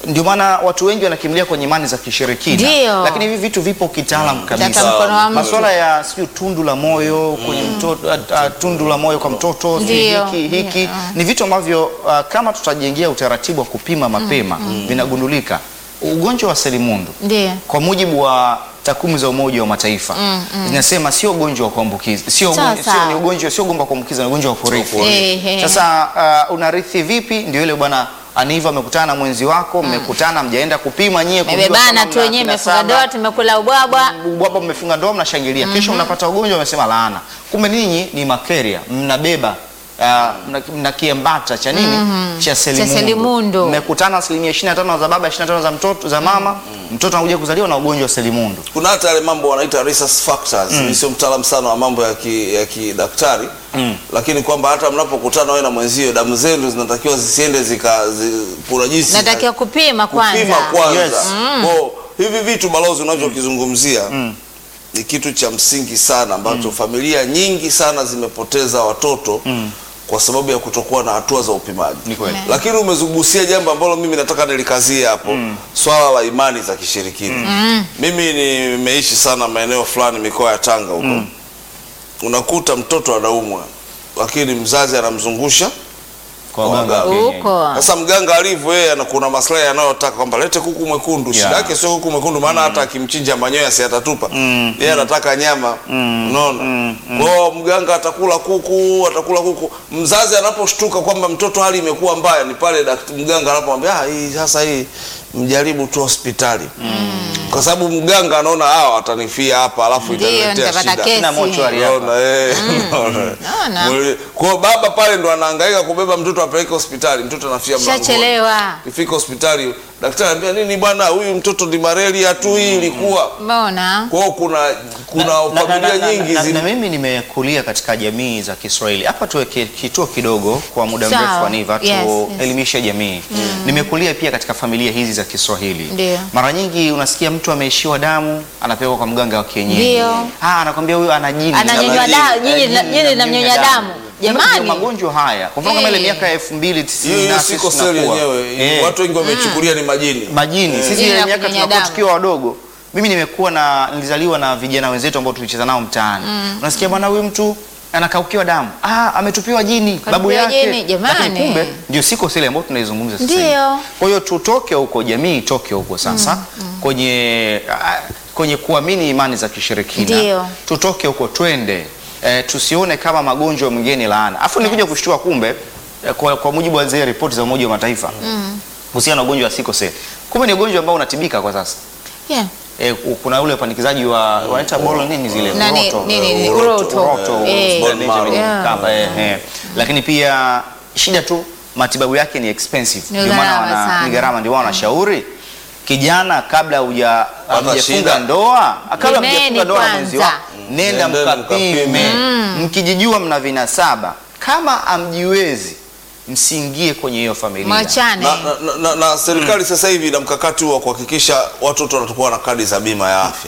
ndio maana watu wengi wanakimbilia kwenye imani za kishirikina, Ndio. lakini hivi vitu vipo kitaalamu Tata kabisa. mkono wa mtu. Masuala ya sijui tundu la moyo kwenye mtoto, a- a- tundu la moyo kwa mtoto sijui Ndio. hiki hiki Ndio. ni vitu ambavyo uh, kama tutajengea utaratibu wa kupima mapema vinagundulika. Ugonjwa wa selimundu Ndio. kwa mujibu wa takwimu za Umoja wa Mataifa zinasema sio ugonjwa wa kuambukiza, sio Sawa, ugonjwa- sio sawa. ni ugonjwa sio ugonjwa wa kuambukiza, ni ugonjwa wa kurithi. Ehe. Sasa uh, unarithi vipi? Ndio ile bwana Aniva amekutana na mwenzi wako, mmekutana mjaenda kupima nyie, kujua Mebebana kama tu mna wenyewe, kina imefunga saba, ndoa, tumekula ubwabwa. ubwabwa mmefunga ndoa, mnashangilia. Kesho mnapata ugonjwa, wamesema laana. Kumbe ninyi ni makaria, mnabeba uh, mna, mna kiambata cha nini cha selimundu. selimundu. Mmekutana asilimia 25 za baba, 25 za mtoto za mama, mtoto anakuja kuzaliwa na ugonjwa wa selimundu. kuna hata yale mambo wanaita resource factors. Mimi sio mtaalamu sana wa mambo ya ki, ya kidaktari lakini kwamba hata mnapokutana wewe na mwenzio damu zenu zinatakiwa zisiende zika zi, kuna jinsi Natakiwa kupima kwanza. kupima kwanza. Yes. Kwa hivi vitu balozi unachokizungumzia ni kitu cha msingi sana ambacho familia nyingi sana zimepoteza watoto kwa sababu ya kutokuwa na hatua za upimaji. Ni kweli. Lakini umezugusia jambo ambalo mimi nataka nilikazie hapo, swala la imani za kishirikina. Mimi nimeishi sana maeneo fulani mikoa ya Tanga huko, unakuta mtoto anaumwa, lakini mzazi anamzungusha Kwa Kwa waganga wa waganga. kienyeji. Huko. sasa mganga alivyo yeye ana- kuna maslahi anayotaka kwamba lete kuku mwekundu. Shida Yeah. yake sio kuku mwekundu, maana hata akimchinja manyoya si atatupa. Yeye anataka nyama, unaona. Kwa hiyo mganga atakula kuku, atakula kuku. Mzazi anaposhtuka kwamba mtoto hali imekuwa mbaya, ni pale dakt- mganga anapomwambia ah, hii sasa hii mjaribu tu hospitali, kwa sababu mganga anaona hawa watanifia hapa, alafu Ndio, itaniletea nitapata shida. kesi. Na mochwari hapa. Unaona, eh, unaona. Naona. Mwili- Kwa hiyo baba pale ndo anahangaika kubeba mtoto apeleke hospitali, mtoto anafia mlangoni. Shachelewa. Kifika hospitali daktari anambia nini bwana, huyu mtoto ni malaria tu, hii ilikuwa. Mbona? Kwa hiyo kuna kuna Na- na- familia na- na- nyingi na, zi- na mimi nimekulia katika jamii za Kiswahili. Hapa tuweke kituo kidogo kwa muda Sawa. mrefu Aniva, Yes, yes. tuelimishe jamii. Nimekulia pia katika familia hizi za Kiswahili. Ndio. Mara nyingi unasikia mtu ameishiwa damu, anapelekwa kwa mganga wa kienyeji. Ndio. Ah, anakwambia huyu ana jini. Ananyonywa Jini. damu, Eh, jini jini jini linamnyonya damu. Ndio Jamani. magonjwa haya. Kwa mfano kama ile Eh. miaka ya 2090 hiyo hiyo na siko sisi seli tunakuwa. yenyewe. Eh Watu wengi wamechukulia ni majini. majini sisi Jini ile la miaka kunyonya tunakuwa damu. tukiwa wadogo mimi nimekuwa na nilizaliwa na vijana wenzetu ambao tulicheza nao mtaani unasikia bwana huyu mtu anakaukiwa damu ah, ametupiwa jini babu Katupiwa yake jini, jamani. lakini kumbe ndio siko sile ambayo tunaizungumza sasa Ndio. hivi. kwa hiyo tutoke huko jamii itoke huko sasa kwenye ah, kwenye kuamini imani za kishirikina Ndio. tutoke huko twende eh, tusione kama magonjwa mengine laana afu nikuja kushtua kumbe eh, kwa, kwa mujibu wa zile ripoti za Umoja wa Mataifa kuhusiana na ugonjwa wa sickle cell. Kumbe ni ugonjwa ambao unatibika kwa sasa. Yeah. E, kuna ule upandikizaji wa wanaita bolo nini zile Nani- uroto. nini- nini, Uroto. uroto. Uroto, Eh. Benjamin Bone marrow. Mkapa, eh, eh. Lakini pia shida tu matibabu yake ni expensive. Ni Ndio maana gharama wana- sana. ni gharama ndio maana wanashauri kijana kabla huja hujafunga shida. ndoa kabla Pimeni hujafunga ndoa na mwenzi kwanza. wako nenda Nendeni mkapime mkapime. mkijijua mna vinasaba kama amjiwezi msiingie kwenye hiyo familia Mwachane. na, na, na, na serikali sasa hivi ina mkakati wa kuhakikisha watoto watakuwa na kadi za bima ya afya.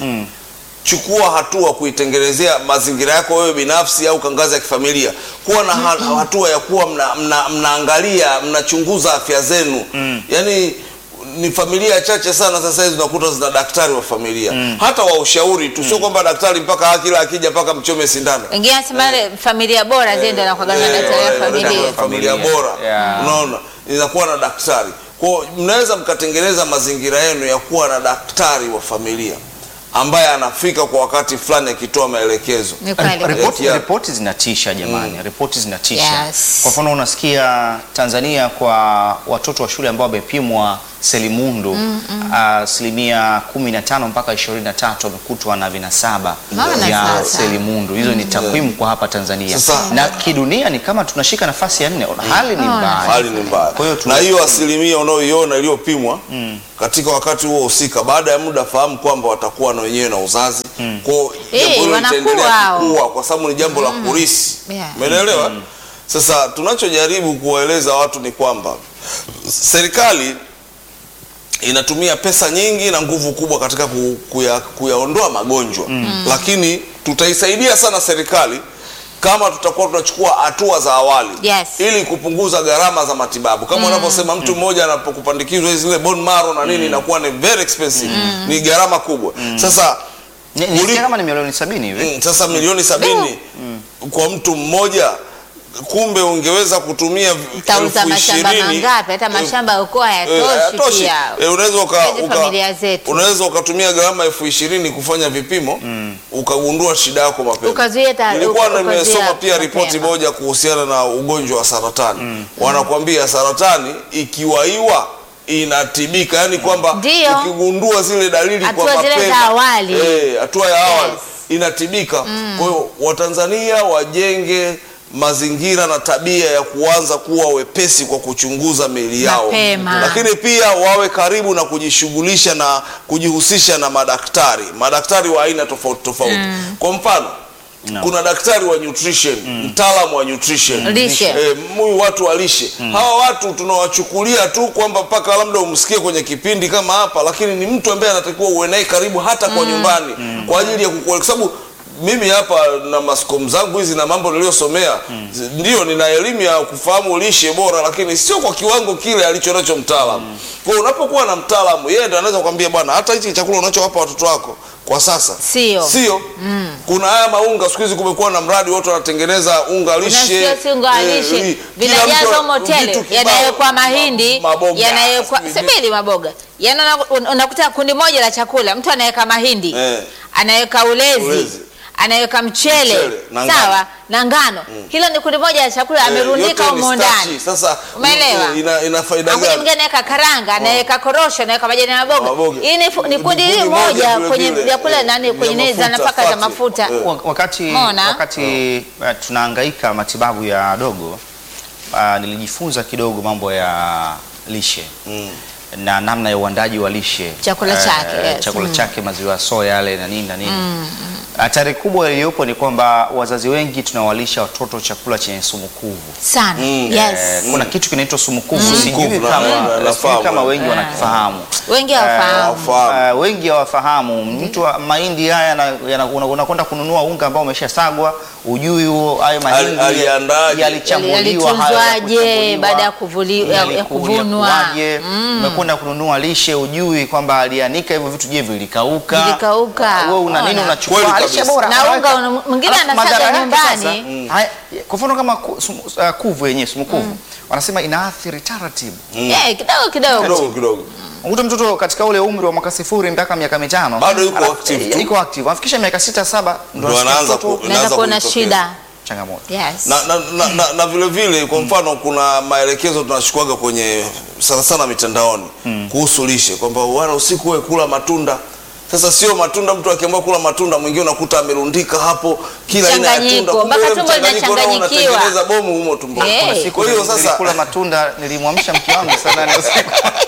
Chukua hatua kuitengenezea mazingira yako wewe binafsi au kwa ngazi ya kifamilia, kuwa na ha hatua ya kuwa mna, mna, mnaangalia mnachunguza afya zenu yaani ni familia chache sana sasa hizi unakuta zina daktari wa familia hata wa ushauri tu, sio kwamba daktari mpaka kila akija mpaka mchome sindano. Wengine anasema ile familia bora zile ndio anakuwa na Eh, daktari eh, wa familia. daktari wa familia Familia. bora Yeah. unaona inakuwa na daktari kwao mnaweza mkatengeneza mazingira yenu ya kuwa na daktari wa familia ambaye anafika kwa wakati fulani akitoa maelekezo Ni kweli. Ripoti, Yeah. ripoti zinatisha jamani, ripoti zinatisha. Yes. Kwa mfano unasikia Tanzania kwa watoto wa shule ambao wamepimwa selimundu asilimia 15 mpaka 23 wamekutwa na vinasaba Naona vya sasa. selimundu. Hizo ni takwimu kwa hapa Tanzania Sasa- na kidunia ni kama tunashika nafasi ya nne. Hali ni Naona. mbaya. hali ni mbaya Kwa hiyo tu- na hiyo asilimia unaoiona iliyopimwa katika wakati huo husika baada ya muda fahamu kwamba watakuwa na wenyewe na uzazi kwao Eh, jambo hilo wanakuwa litaendelea hao. kukua kwa sababu ni jambo la kurisi Yeah. umeelewa sasa tunachojaribu kuwaeleza watu ni kwamba serikali inatumia pesa nyingi na nguvu kubwa katika ku- kuya, kuyaondoa magonjwa lakini tutaisaidia sana serikali kama tutakuwa tunachukua hatua za awali Yes. ili kupunguza gharama za matibabu kama unavyosema mtu mmoja anapokupandikizwa zile bone marrow na nini inakuwa ni very expensive ni gharama kubwa sasa Ni- nisikia Uli- kama ni milioni sabini hivi Mm, sasa milioni sabini kwa mtu mmoja kumbe ungeweza kutumia Mtauza elfu mashamba ishirini. mangapi? Hata Eh, mashamba ya ukoo eh, hayatoshi hayatoshi. pia. Eh, unaweza uka, Hizi uka, familia zetu. unaweza ukatumia gharama elfu ishirini kufanya vipimo ukagundua shida yako mapema. Ukazuia ta- Nilikuwa uka- nimesoma ukazuia pia ripoti mapema. moja kuhusiana na ugonjwa wa saratani wanakwambia saratani ikiwaiwa inatibika, yaani kwamba Ndio. ukigundua zile dalili kwa Hatua zile mapema za awali. eh, hatua ya awali Yes. inatibika. Kwa hiyo Watanzania wajenge mazingira na tabia ya kuanza kuwa wepesi kwa kuchunguza miili yao, Mapema. lakini pia wawe karibu na kujishughulisha na kujihusisha na madaktari, madaktari wa aina tofauti tofauti. Kwa mfano No. kuna daktari wa nutrition, mtaalamu wa nutrition Lishe. Eh, huyu watu wa lishe hawa watu tunawachukulia tu kwamba mpaka labda umsikie kwenye kipindi kama hapa, lakini ni mtu ambaye anatakiwa uwe naye karibu hata kwa nyumbani kwa ajili ya kukueleza, kwa sababu mimi hapa na maskomu zangu hizi na mambo niliyosomea zi- ndio nina elimu ya kufahamu lishe bora, lakini sio kwa kiwango kile alicho nacho mtaalamu. Kwa hiyo unapokuwa na mtaalamu, yeye ndo anaweza kukwambia bwana, hata hichi chakula unachowapa watoto wako kwa sasa Sio. sio kuna haya maunga siku hizi kumekuwa na mradi watu wanatengeneza unga lishe Unasikia si unga wa eh, lishe li- kila vinajazwa mtu- humo tele vitu kibao, yanayowekwa mahindi ma- maboga, yanayowekwa sijui sebeli maboga yani una- un- unakuta kundi moja la chakula mtu anaweka mahindi Eh. anaweka ulezi, Ulezi. anaweka mchele, Mchele na sawa ngano. na ngano hilo ni kundi moja la chakula Eh, amerundika yote ni humo starchi. ndani Sasa Umeelewa? ina, ina faida Akuja gani? mwingine anaweka karanga anaweka korosho anaweka majani ya maboga Maboga. hii ni, fu- ni Ni kundi kundi hili moja moja vile kwenye vile, vyakula eh, nani vya kwenye nini za mafuta, nafaka za fati. mafuta Eh. Wa- wakati, Umeona? wakati uh, tunahangaika matibabu ya dogo uh, nilijifunza kidogo mambo ya lishe na namna ya uandaji wa lishe Chakula Eh, chake, yes. chakula chake maziwa ya soya yale na nini na nini hatari kubwa iliyopo ni kwamba wazazi wengi tunawalisha watoto chakula chenye sumu kuvu sana Mm. yes Eh, kuna kitu kinaitwa sumu kuvu Sumu sijui kuvu, na- kama, na- sijui nafahamu. kama wengi Ah. wanakifahamu wengi Eh, hawafahamu hawafahamu. Uh, wengi hawafahamu. Mtu wa mahindi haya yana- yana- una- unakwenda kununua unga ambao umeshasagwa, ujui huo hayo mahindi aliandaje? yalichambuliwa, hayo Yalitunzwaje yakuchambuliwa, baada ya kuvuli- ya- ya yaliku- kuvunwa. yalikuwaje. Umekwenda kununua lishe, ujui kwamba alianika hivyo vitu, je, vilikauka? Vilikauka. Wewe una nini Ona. unachukua Kweli lishe kabisa. bora Na unaweka. unga una- mwingine Alafu anasaga madhara yake nyumbani. sasa, haya, kwa mfano kama ku- sumu- uh, kuvu yenyewe sumu kuvu wanasema inaathiri taratibu Eh, kidogo kidogo kidogo kidogo Ukuta mtoto katika ule umri wa mwaka sifuri mpaka miaka mitano Bado yuko alafu- active eh, tu. yuko active. Afikisha miaka sita saba ndo Ndo anasikia anaanza mtoto ku- unaweza Inaanza kuona kujitokeza. shida changamoto. yes na, na, na, na, na vile vile kwa mfano kuna maelekezo tunachukuaga kwenye sana sana mitandaoni kuhusu lishe kwamba wana usiku wewe kula matunda sasa sio matunda mtu akiamua kula matunda mwingine unakuta amerundika hapo kila aina ya tunda Mchanganyiko, kumbe mpaka wewe tumbo mchanganyiko nao linachanganyikiwa. unatengeneza bomu humo tumboni Hey. Siku kwa hiyo nili- sasa nilikula matunda nilimwamsha mke wangu saa nane usiku.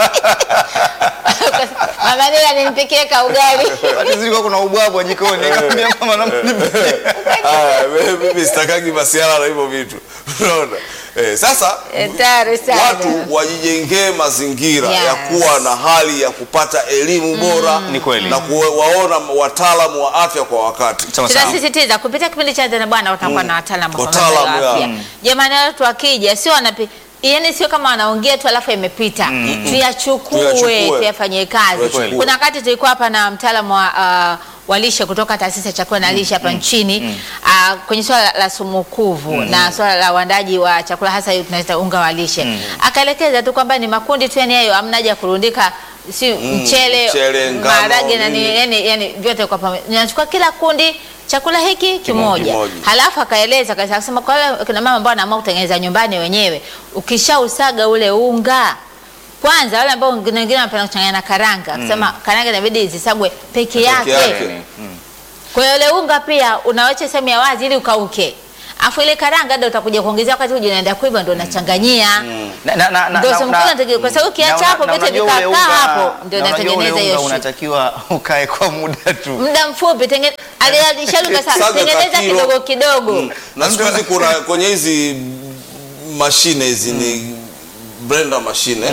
mama Nila nimpikie ka ugali Wakati zilikuwa kuna ubwabwa jikoni nikamwambia mama naomba nipikie. Aya, mimi- mimi sitakagi masiala na hivyo vitu unaona eh, sasa hatari sana watu wajijengee mazingira Yes. ya kuwa na hali ya kupata elimu bora Ni kweli. na kuwaona wataalamu wa afya kwa wakati. Sawa sawa. tunasisitiza kupitia kipindi cha Zana Bwana utakuwa na wataalamu wa Wataalamu, masuala ya ya. afya. Jamani, watu wakija sio wanapi yaani sio kama wanaongea tu alafu imepita. Tuyachukue, Tuyachukue. tuyafanyie kazi. Tuyachukue. Kuna wakati tulikuwa hapa na mtaalamu wa uh, wa lishe kutoka taasisi ya chakula na lishe hapa nchini uh, kwenye swala la sumukuvu na swala la uandaji wa chakula hasa hiyo tunaita unga wa lishe akaelekeza tu kwamba ni makundi tu yani hayo hamna haja ya kurundika si mchele, mchele, ngano, maharage na nini. ni, yani, yani vyote kwa pamoja ninachukua kila kundi chakula hiki kimoja, kimoja. halafu akaeleza akasema akasema kwa wale kina mama ambao wanaamua kutengeneza nyumbani wenyewe, ukishausaga ule unga kwanza, wale ambao wengine wengine wanapenda kuchanganya na karanga, akasema karanga inabidi zisagwe peke yake. yake. Mm. Kwa hiyo ule unga pia unawacha sehemu ya wazi ili ukauke, afu ile karanga ndio utakuja kuongezea wakati uje unaenda kuiva, ndio unachanganyia Na- na- na- na- Ndio na- sehemu na- kubwa inatakiwa- kwa sababu ukiacha na- hapo na vyote unajua ule vikakaa unga- hapo, ndio na unajua ule inatengeneza hiyo unga shu- unatakiwa ukae kwa muda tu. muda mfupi, tenge- ali- alishauri kasa- Saga tengeneza ka kilo. kidogo kidogo Na siku hizi kuna kwenye hizi mashine hizi ni blender mashine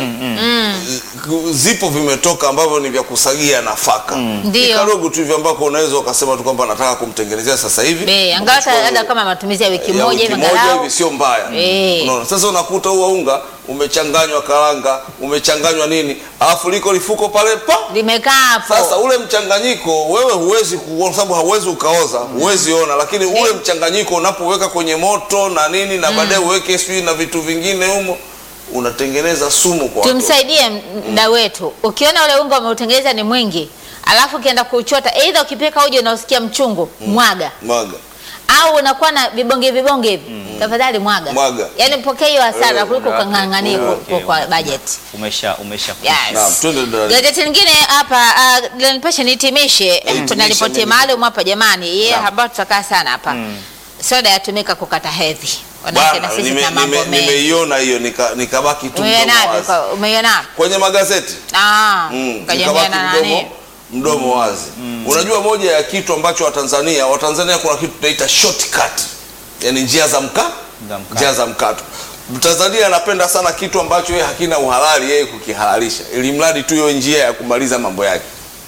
Z- zipo vimetoka ambavyo ni vya kusagia nafaka Ni Ndio. kadogo tu hivi ambako unaweza ukasema tu kwamba nataka kumtengenezea sasa hivi Be, angalau hata Ukachukua hata kama matumizi ya wiki ya moja wiki hivi moja angalau hivi sio mbaya Eh. unaona sasa unakuta huo unga umechanganywa karanga umechanganywa nini alafu liko lifuko pale pa limekaa hapo. sasa ule mchanganyiko wewe huwezi kuona, sababu hauwezi ukaoza, huwezi ona, lakini ule mchanganyiko unapoweka kwenye moto na nini na baadaye uweke sijui na vitu vingine humo, unatengeneza sumu kwa watoto. Tumsaidie mda wetu. Ukiona ule unga umeutengeneza ni mwingi, alafu ukienda kuchota, aidha ukipika uji unaosikia mchungu, mwaga Mwaga. au unakuwa na vibonge vibonge hivi, tafadhali mwaga. Mwaga. Yaani pokea hiyo hasara Eh, kuliko okay. kang'ang'anie Okay, kwa- kwa okay. budget. Umesha umesha Naam, Yes. twende dada. Gazeti lingine hapa uh, la Nipashe nihitimishe. Kuna hitimisha ripoti nini? maalum hapa jamani, yeye Naam. ambayo tutakaa sana hapa. Soda yatumika kukata hedhi. Wanawake na Bana, sisi nime- tuna mambo nime- mengi. nimeiona hiyo nika- nikabaki tu mdomo Umeionaje? wazi. Kwa- Umeionaje? kwenye magazeti Ah, Mm, kajamiana nikabaki na nani? mdomo, mdomo wazi. Unajua moja ya kitu ambacho Watanzania Watanzania kuna kitu tunaita shortcut, yani njia za mka Za mkato. njia za mkato. Mtanzania anapenda sana kitu ambacho yeye hakina uhalali yeye kukihalalisha, ili mradi tu hiyo njia ya kumaliza mambo yake.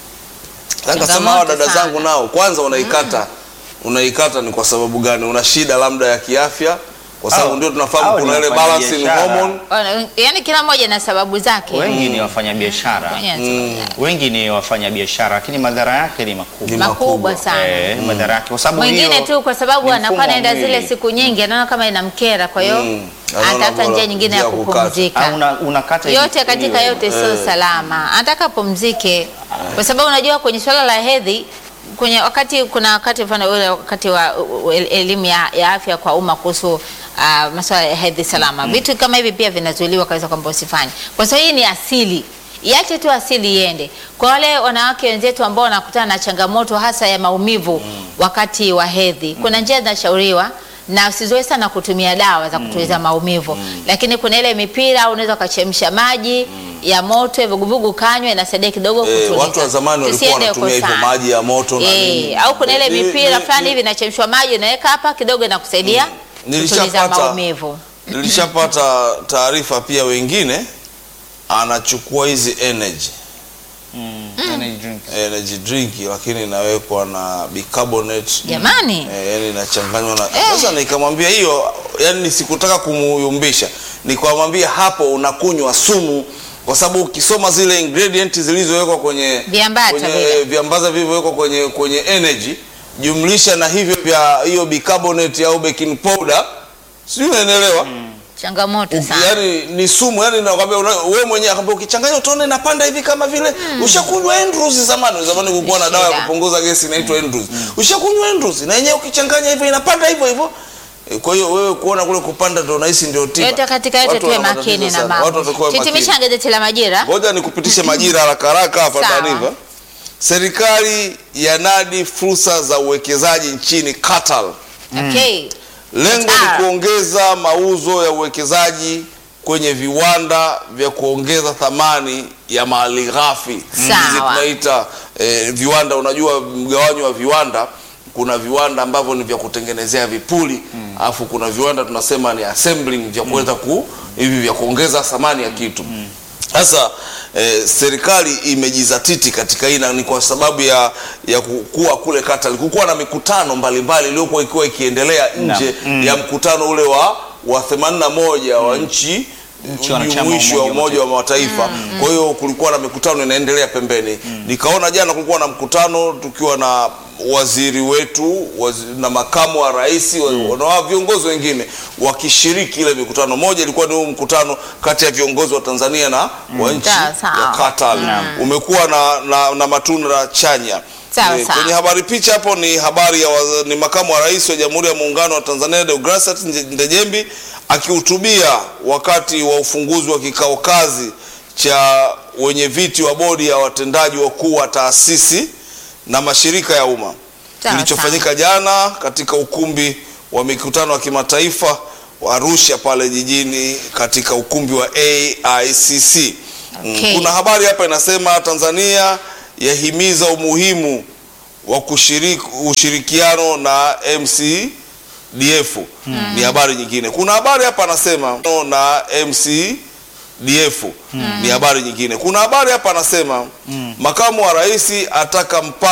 Sasa Nikasema hawa Changamoto dada sana. zangu nao kwanza unaikata unaikata ni kwa sababu gani? Una shida labda ya kiafya, kwa sababu Au- ndio tunafahamu au ni kuna ile wafanyabiashara. balancing hormone Wana- Yaani kila mmoja na sababu zake. wengi ni wafanyabiashara Mwenyewe wengi ni wafanyabiashara lakini madhara yake ni makubwa Ni makubwa makubwa. sana. Eh, madhara yake kwa sababu Mwingine hiyo tu kwa sababu ni anakuwa mfumo wa anaenda zile mwili. siku nyingi, anaona kama inamkera, kwa hiyo Mm. Anaona anatafuta bora njia nyingine ya njia ya kukata. Au kupumzika. una- unakata ili Yote katika iwe. yote sio salama, anataka apumzike, kwa sababu unajua kwenye swala la hedhi kwenye wakati kuna wakati mfano ule wakati wa u- u- el- elimu ya, ya afya kwa umma kuhusu uh, masuala ya hedhi salama vitu kama hivi pia vinazuiliwa kabisa kwamba usifanye, kwa sababu hii ni asili iache tu asili iende. Kwa wale wanawake wenzetu ambao wanakutana na changamoto hasa ya maumivu wakati wa hedhi, kuna njia zinashauriwa na usizoe sana kutumia dawa za kutuliza maumivu, lakini kuna ile mipira au unaweza ukachemsha maji ya moto ya vuguvugu kanywe, inasaidia kidogo Eh, kutuliza. watu wa zamani walikuwa Tusiende wanatumia huko hivyo sana. maji ya moto na Eh, nini. au kuna ile Ni- mipira ni- fulani ni- hivi inachemshwa maji unaweka hapa kidogo inakusaidia kutuliza Nilishapata- maumivu. Nilishapata taarifa pia, wengine anachukua hizi energy Mm, energy drink. energy drink, lakini inawekwa na bicarbonate Jamani, eh, yani inachanganywa na sasa. Nikamwambia hiyo, yani sikutaka kumuyumbisha, nikamwambia hapo unakunywa sumu, kwa sababu ukisoma zile ingredient zilizowekwa kwenye Viambata kwenye vile. viambaza vilivyowekwa kwenye kwenye energy jumlisha na hivyo vya hiyo bicarbonate au baking powder, sijui unaelewa changamoto sana. yani ni sumu yani nakwambia una- wewe mwenyewe akwambia ukichanganya utaona inapanda hivi kama vile ushakunywa Andrews zamani zamani kulikuwa na dawa ya Shida. kupunguza gesi inaitwa Andrews ushakunywa Andrews na yenyewe ukichanganya hivyo inapanda hivyo hivyo Eh, kwa hiyo wewe kuona kule kupanda ndio unahisi ndio tiba Yote katika yote Watu tuwe wana makini matatizo na sana. Watu mambo. watakuwa makini. Titimisha gazeti la Majira. Ngoja nikupitishe majira haraka haraka hapa Sawa. taarifa. Serikali yanadi fursa za uwekezaji nchini Qatar. Okay. Lengo Qatar. ni kuongeza mauzo ya uwekezaji kwenye viwanda vya kuongeza thamani ya mali ghafi. Sawa. Hizi tunaita eh, viwanda. Unajua mgawanyo wa viwanda, kuna viwanda ambavyo ni vya kutengenezea vipuli alafu kuna viwanda tunasema ni assembling vya kuweza ku hivi vya kuongeza thamani ya kitu. Sasa eh, serikali imejizatiti katika hii na ni kwa sababu ya ya kukua kule Qatar. Kulikuwa na mikutano mbalimbali iliyokuwa ikiwa ikiendelea nje ya mkutano ule wa wa 81 wa nchi Nchi wanachama wa jumuishi wa Umoja wa Umoja wa Mataifa. Kwa hiyo kulikuwa na mikutano inaendelea pembeni. Nikaona jana kulikuwa na mkutano tukiwa na waziri wetu wazi, na makamu wa rais wa- na viongozi wengine wakishiriki ile mikutano. Moja ilikuwa ni huu mkutano kati ya viongozi wa Tanzania na wa nchi Sawa, sawa. ya Qatar. Umekuwa na, na, na matunda chanya. Sawa, Eh, sawa. Kwenye habari picha hapo ni habari ya waza, ni makamu wa rais wa Jamhuri ya Muungano wa Tanzania Deogratias Nje- Ndejembi akihutubia wakati wa ufunguzi wa kikao kazi cha wenye viti wa bodi ya watendaji wakuu wa taasisi na mashirika ya umma Sawa, kilichofanyika jana katika ukumbi wa mikutano wa kimataifa wa Arusha pale jijini katika ukumbi wa AICC. Mm, Okay. Kuna habari hapa inasema Tanzania yahimiza umuhimu wa kushiriki ushirikiano na MCDF. Ni habari nyingine. Kuna habari hapa anasema na DF ni habari nyingine. Kuna habari hapa anasema makamu wa rais ataka mpa